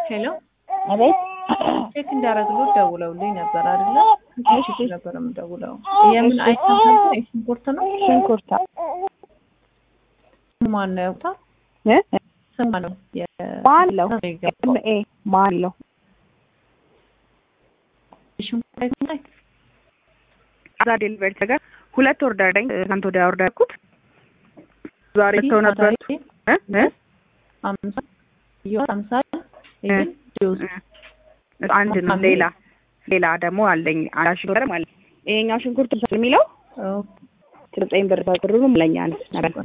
ሄሎ አቤት ቼክ እንዲያደርግልዎት ደውለውልኝ ነበር አይደለ? እሺ ነበር የምደውለው። የምን አይተም ነበር? የሽንኩርት ነው? ሽንኩርታ ማን ነው ያውቁታል? እ ስም ማን ነው? ማን ለው የገባው ኤ ማን ለው የሽንኩርት አይተም ላይ አዛ ዴሊቨሪ ተገር ሁለት ኦርደር ነኝ ትናንት ወዲያ ኦርደር ያልኩት ዛሬ ተው ነበር እ እ አምሳ ይኸው አምሳ ይሄን ጁስ አንድ ነው ሌላ ሌላ ደግሞ አለኝ አንድ ሽንኩርት ማለት ይሄኛው ሽንኩርት የሚለው ዘጠኝ ብር ብሩም ለኛ ነው ነበር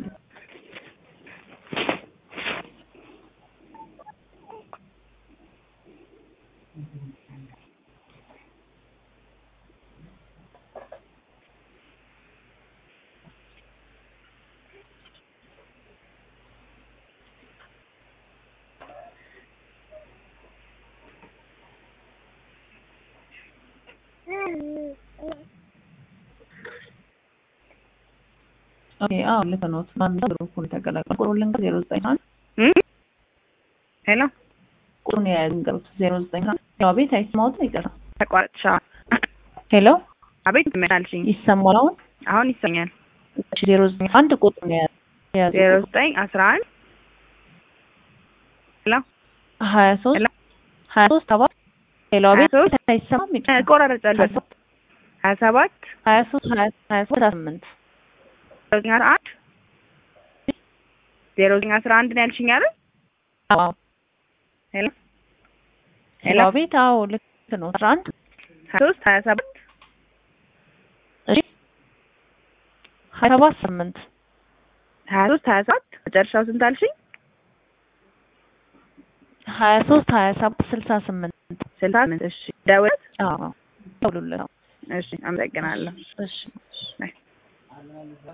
ኦኬ አዎ ልክ ነው። ማን ነው ግሩፑን ተቀላቀሉ። ቁጥሩን ልንገር ዜሮ ዘጠኝ አንድ ሄሎ ቁጥሩን የያዙ ንገሩት ዜሮ ዘጠኝ አንድ ያው ቤት አይሰማዎትም? ይቅርታ ተቋርጥሻ ሄሎ አቤት ምናልሽኝ ይሰማል አሁን? አሁን ይሰኛል እሺ ዜሮ ዘጠኝ አንድ ቁጥሩን የያዙ የያዙ ዜሮ ዘጠኝ አስራ አንድ ሄሎ ሀያ ሶስት ሄሎ ሀያ ሶስት ሰባት ሄሎ ሀያ ቤት ሶስት አይሰማም? ይቅርታ ቆራረጫለሁ ሀያ ሰባት ሀያ ሶስት ሀያ ሀያ ሶስት አስራ ስምንት ዜሮ ዘጠኝ አስራ አንድ ዜሮ ዘጠኝ አስራ አንድ ነው ያልሽኝ አይደል አዎ ሄሎ ሄሎ ቤት አዎ ልክ ነው። አስራ አንድ ሀያ ሶስት ሀያ ሰባት እሺ ሀያ ሰባት ስምንት ሀያ ሶስት ሀያ ሰባት መጨረሻው ስንት አልሽኝ ሀያ ሶስት ሀያ ሰባት ስልሳ ስምንት ስልሳ ስምንት እሺ ደውል አዎ ደውሉልን። እሺ አመሰግናለሁ እሺ